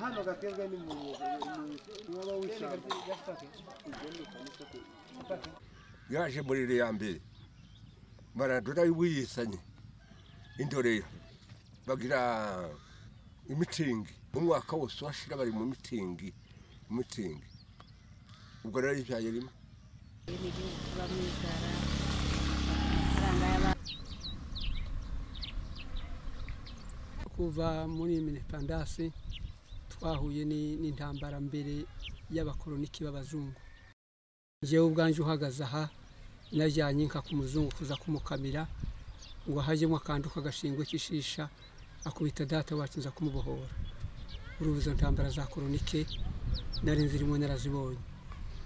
hano gaterwa n'umuntu waba w'ishyamba yaje muri iriya mbere barandura y'ubuyisanye indorera bagira imitingi umwaka wose washira bari mu mitingi mitingi ubwo rero ibyaye rimwe n'igihugu tubamo inzara amafaranga y'abantu kuva muri minipandasi twahuye ni- n'intambara mbere y'abakoroniki b'abazungu njyewe ubwanjye uhagaze aha najyanye inka ku muzungu kuza kumukamira ngo hajyemo akandu k'agashingwe k'ishisha akubita data wacu nza kumubohora urubu izo ntambara za koronike nari nzirimo narazibonye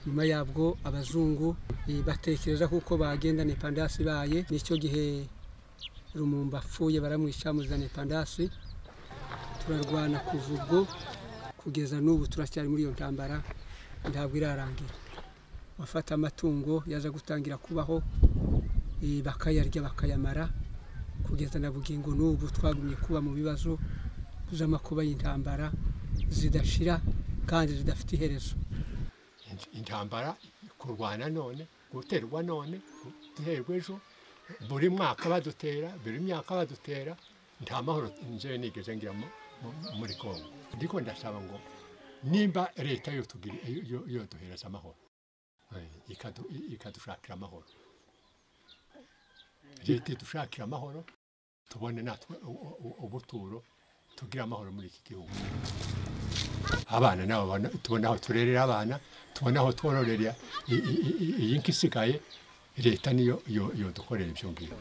nyuma yabwo abazungu eh, batekereza kuko bagenda nipandasi ibaye nicyo gihe rumumba apfuye baramwica muzana ipandasi turarwana kuva ubwo kugeza n'ubu turacyari muri iyo ntambara ntabwo irarangira bafata amatungo yaza gutangira kubaho eh, bakayarya bakayamara kugeza na bugingo n'ubu twagumye kuba mu bibazo by'amakuba y'intambara zidashira kandi zidafite iherezo intambara kurwana none guterwa none guterwa ejo buri mwaka badutera buri myaka badutera nta mahoro njyewe nigeze ngira mu- mu- muri kongo ndiko ndasaba ngo nimba leta yotugira- yo- yo- yoduhereza amahoro eh, ikadu- i- ikadushakira amahoro leta idushakira amahoro tubone natwe u- u- ubuturo tugire amahoro muri iki gihugu abana nabo bana- tubona aho turerera abana tubona aho twororera i- i- i- iyi nka isigaye leta niyo yo- yodukorera ibyo ngibyo